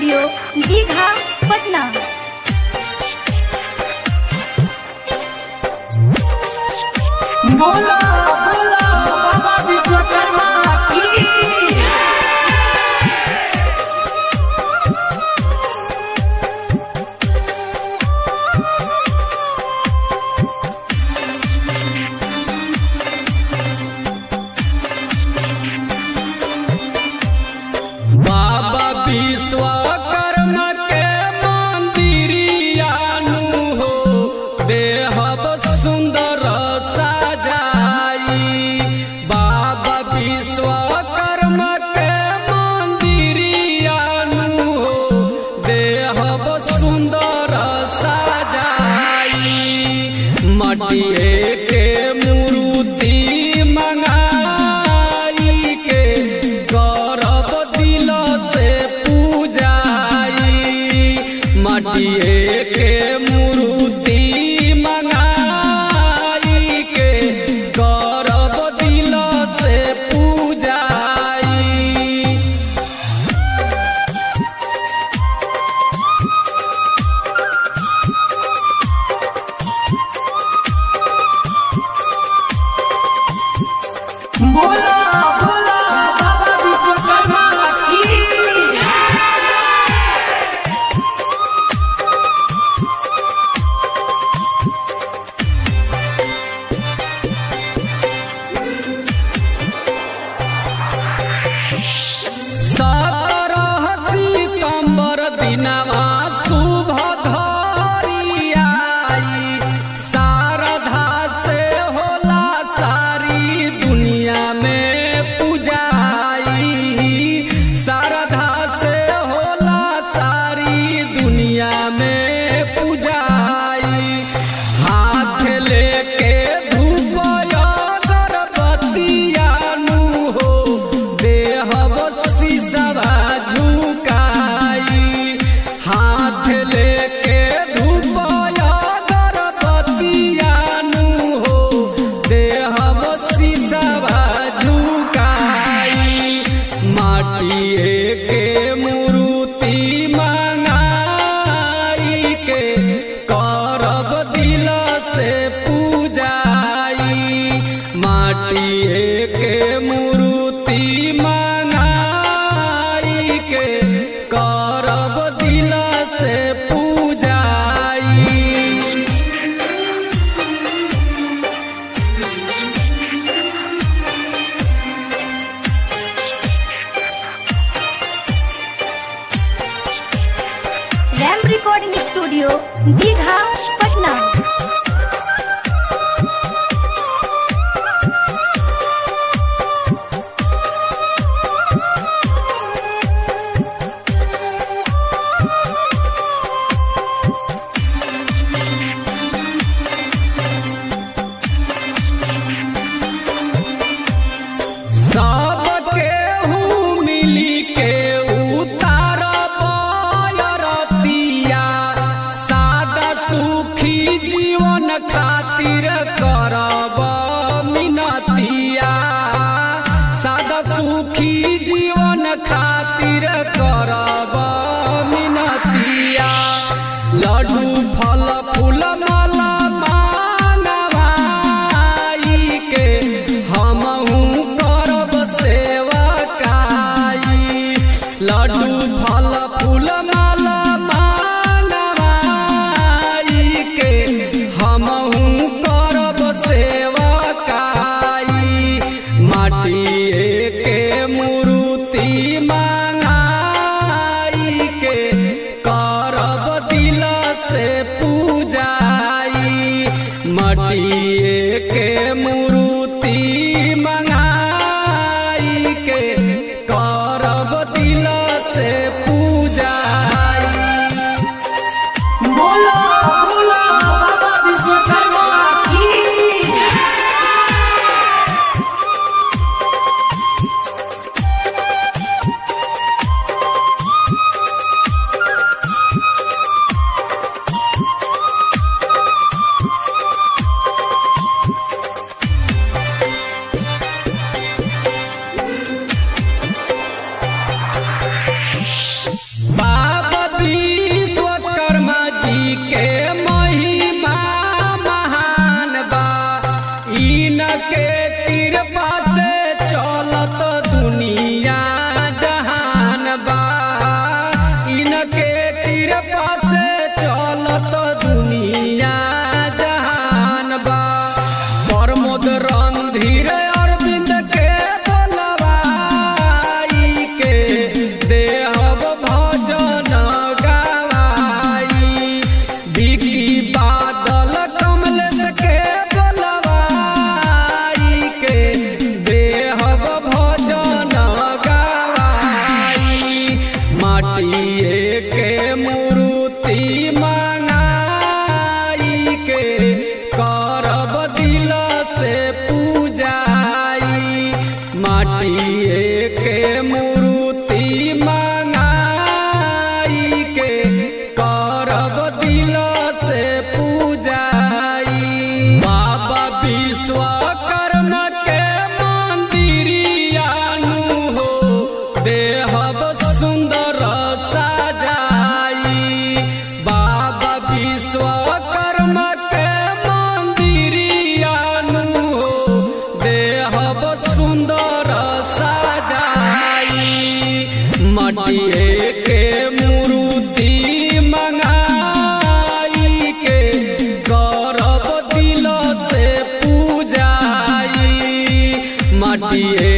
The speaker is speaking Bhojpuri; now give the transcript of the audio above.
स्टूडियो दीघा पटना बोला बोला बाबा विश्वकर्मा की बाबा विश्वकर्मा के मंदिरियानु हो देहब सुंदर सजाई बाबा विश्वकर्मा के मंदिरियानु हो देहब सुंदर सजाई मटिए के मूर्ति मंगाई के करब दिल से पूजाई मटिए के मूर्ति मंगाई के करब दिल से पूजाई बोला बोला बाबा विश्वकर्मा की सत्रह सितंबर दिनवा शुभ घरियाई शारदा से होला सारी दुनिया में पूजाई शारदा से होला सारी दुनिया में पूजाई हाथ लेके धूप अगरबत्तियानु हो देहब सीसवा झुकाई हाथ लेके धूप अगरबत्तियानु हो देहब सीसवा झुकाई माटिए के मूर्ति मंगाई के करब दिल से पूजाई माटिए के मूर्ति मंगाई के करब दिल से पूजाई रैम रिकॉर्डिंग स्टूडियो दीघा पटना सब केहू मिली के उतार रतिया सादा सुखी जीवन खातिर करब मिनतिया सादा सुखी जीवन खातिर करब मिनतिया लड्डू फल फूल माला मांगवाई के हमहू करब सेवकाई लड्डू फल फूल माला मांगवाई के हमहू करब सेवकाई माटिए के मूर्ति मंगाई के करब दिल से पूजाई मटिए के मूर्ति मंगाई के करब दिल से पूजाई बोला बोला बाबा विश्वकर्मा की के कृपा से चलत दुनिया जहान बा इनके कृपा से चलत दुनिया जहान बा प्रमोद रणधीर अरविंद के बोलवाई के देहब भजन गवाई बिकी बादल कमलेश के बोलवाई के देहब भजन गवाई माटिए के मूर्ति मंगाई के करब दिल से पूजाई माटिए के मूर्ति मंगाई के करब दिल से पूजाई बाबा विश्वकर्मा के मंदिरियानु हो देहब सुंदर सजाई बाबा विश्वकर्मा के मंदिरियानु हो देहब सुंदर सजाई मटिए के मूर्ति मंगाई के करब दिल से पूजाई मटिए